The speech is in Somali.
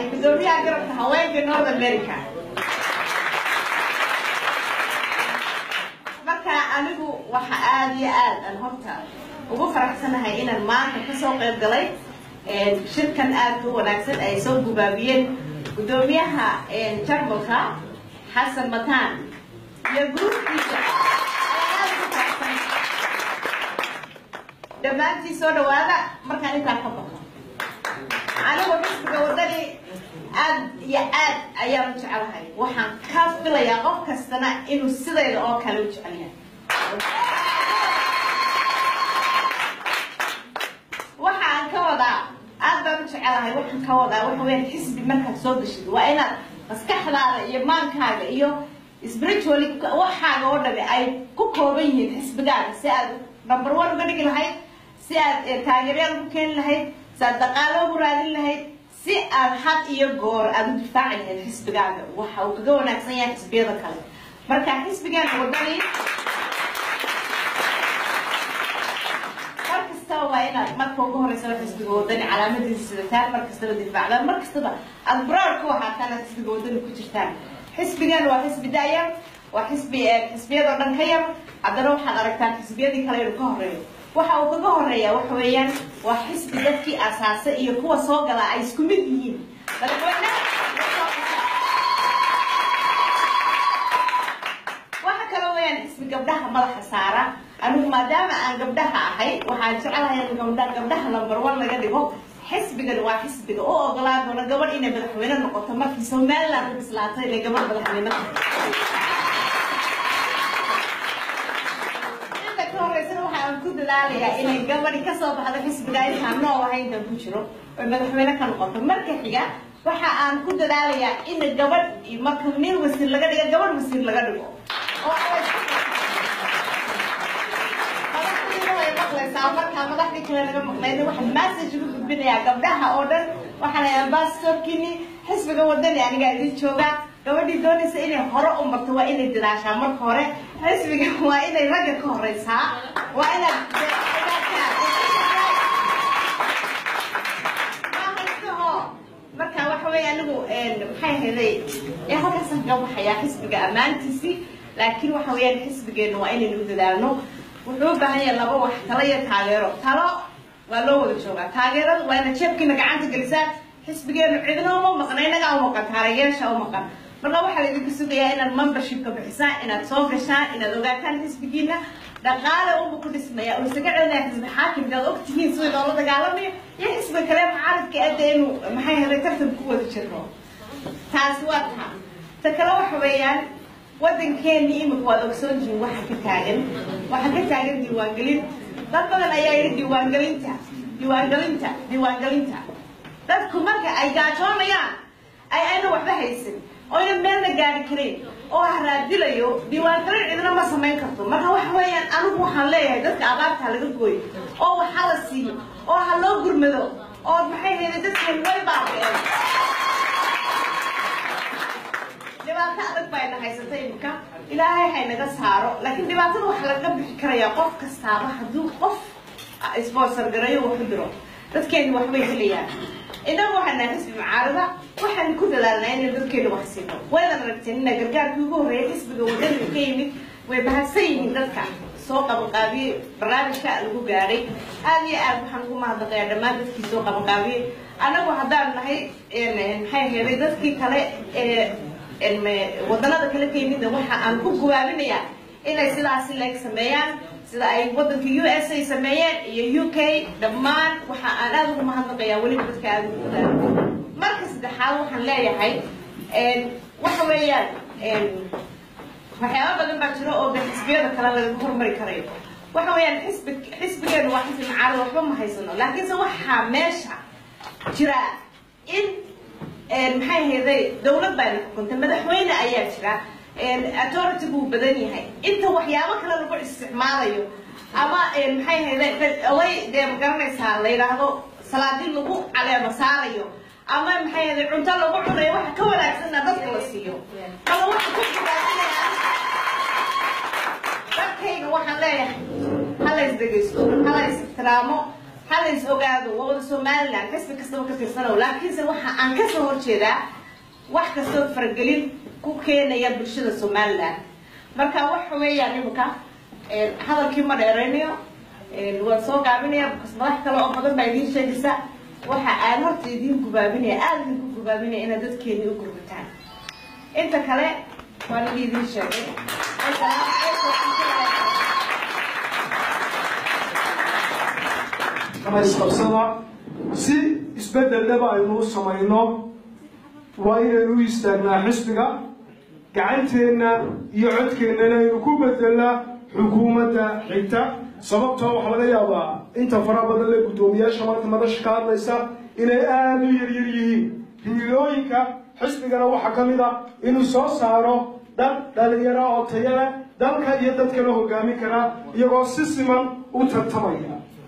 gudoomiyaha garabka haweenka north america marka anigu waxa aada iyo aad aan horta ugu faraxsanahay inaan maanta kasoo qayb galay shirkan aada u wanaagsan ay soo gubaabiyeen gudoomiyaha jarmalka xasan mataan iyo gruubkiisa aad u faraxsan dhammaantii soo dhawaada markaan intaa ka baxo anigu xisbiga wadani aad iyo aad ayaan u jecelahay waxaan ka filayaa qof kastana inuu sidayda oo kale u jecel yahay waxaan ka wadaa aad baan u jecelahay waxaan ka wadaa waxa weyaan xisbi markaad soo gashid waa inaad maskaxdaada iyo maankaaga iyo spiritually waxaaga oo dhami ay ku kooban yihiin xisbigaaga si aad number one uga dhigi lahayd si aad taageeryaal ugu keeni lahayd si aad dhaqaalo ugu raadin lahayd si aad had iyo goor aada u difaaci lahayd xisbigaaga waxa uu kaga wanaagsan yahay xisbiyada kale marka xisbigeena wadani mar kastaba waa inaad marka ugu horeysaba xisbiga wadani calaamadiisa sidataan mar kastaba difaacdaan mar kastaba aada broad ku waxaataan aad xisbiga wadani ku jirtaan xisbigan waa xisbi daayar waa xisbi xisbiyadoo dhan ka yar haddana waxaad aragtaan xisbiyadii kale inuu ka horeeyo waxa uu kaga horeeya waxa weeyaan waa xisbi dadkii asaasay iyo kuwa soo galaa ay isku mid yihiin madaxweyne waxa kale weeyaan xisbi gabdhaha madaxa saara anigu maadaama aan gabdhaha ahay waxaan jecelahay in gabdha gabdhaha number one laga dhigo xisbigan waa xisbiga u ogolaan doona gabadh inay madaxweyne noqoto markii somaliland u bislaatay inay gabadh madaxweyne inta ka horeysana waxa aan ku dadaalayaa inay gabadhi kasoo baxdo xisbiga intaan nool ahay intaan ku jiro oy madaxweyne ka noqoto marka xiga waxa aan ku dadaalayaa in gabadh marka nin wasiir laga dhigo gabadh wasiir laga dhigo oo markaa madaxdii kale laga maqlayna waxaan message ugu gudbinayaa gabdhaha oo dhan waxaan ahay ambassadorkini xisbiga wadani anigaa idin joogaa gabadhii doonaysa inay hore u marto waa inay dadaashaa marka hore xisbiga waa inay ragga ka horeysaa waa inaad marka waxa weeye anigu maxay ahaday ee halkaasaan kaga baxayaa xisbiga ammaantiisii laakiin waxa weeyaan xisbigeena waa inaynu u dadaalno wuxuu u baahan yahay laba wax talo iyo taageero talo waa loo wada joogaa taageeradu waa inaad jeebkiina gacanta gelisaan xisbigeenu cidna uma maqna inagaa u maqan taageyaasha u maqan marka waxaa laydinku sugayaa inaad membershipka bixisaan inaad soo gashaan inaad ogaataan xisbigiina dhaqaale unba ku dhismaya oo isaga celinaya xisbi xaakimka aad ogtihiin sida loola dagaalamayo iyo xisbiga kale mucaaradka adda inuu maxay helay tartan ku wada jirno taasi waa taa ta kale waxa weeyaan waddankeeni imika waad ogsoon tihiin waxa ka taagan waxa ka taagan diiwaangelin dad badan ayaa yidhi diiwaangelinta diiwaangelinta diiwaangelinta dadku marka ay gaajoonayaan ay ayna waxba haysan oyna meelna gaari karayn oo haraadilayo diiwaangelin cidna ma samayn karto marka waxa weeyaan anigu waxaan leeyahay dadka abaarta laga gooyo oo waxa la siiyo oo ha loo gurmado oo maxay hayday dadkeen way baaqeen dhibaato adag baa ina haysata imika ilaahay haynaga saaro laakiin dhibaatada waxa laga bixi karayaa qof kastaaba hadduu qof sponsor garayo wax ku diro dadkeeni waxbay helayaan inagu waxaan nahay xisbi mucaarada waxaan ku dadaalnaa inay dadkeena wax siino waydan aragteen ina gargaarkii ugu horreeyay xisbiga wadaniga ka yimid way bahadsan yihiin dadka soo qabanqaabiyey barnaamijka lagu gaadhay aad iyo aad waxaan ugu mahadnaqayaa dhammaan dadkii soo qabanqaabiyey annagu haddaan nahay maxay heeday dadkii kale ee wadanada kale ka yimidna waxa aan ku gubaabinayaa inay sidaasi leeg sameeyaan sida ay wadanka u s ay sameeyeen iyo u k dhammaan waxa aan aada ugu mahadnaqayaa weliba dadka aada ugu wadaagay marka saddexaad waxaan leeyahay waxa weeyaan waxyaaba badan baa jiro oo de xisbiyada kale laga hormari karayo waxa weeyaan xisbi xisbigeenu waa xisbi macaarada waxba ma haysano laakiinse waxaa meesha jira in maxay hayday dawlad baa xukuntay madaxweyne ayaa jira authority buu badan yahay inta waxyaabo kale lagu isticmaalayo ama maxay hayday away dee magaranaysaa la yidhaahdo salaadin lagu caleema saarayo ama maxay hayday cunto lagu cunayo waxa ka wanaagsanna dadka la siiyo ama waxa ku gudaadinaya dadkayga waxaan leeyahay hala isdegaysto hala is ixtiraamo hala is ogaado waa wada somaliland xisbi kastaba ka tirsanow laakiinse waxa aan kasoo horjeedaa wax kastoo faragelin ku keenaya bulshada somaliland marka waxa weeyaan imika hadalkii ma dheeraynayo waan soo gaabinaya bkas madax kale oo badan baa idiin sheegaysa waxa aan horta idiin gubaabinaya aada idinku gubaabinaya inaad dadkeeni u gurbataan inta kale waan igi idiin sheegay isqabsada si isbedeldaba aynu u samayno waa inaynu u istaagnaa xisbiga gacanteenna iyo codkeennana aynu ku bedelnaa xukuumadda xigta sababtoo waxaa laga yaabaa inta fara badan le guddoomiyaasha maanta madasha ka hadlaysa inay aada u yaryar yihiin himilooyinka xisbigana waxaa ka mid a inuu soo saaro dad dhalinyaro oo tayale dalka iyo dadkana hogaamin kara iyagoo si siman u tartamaya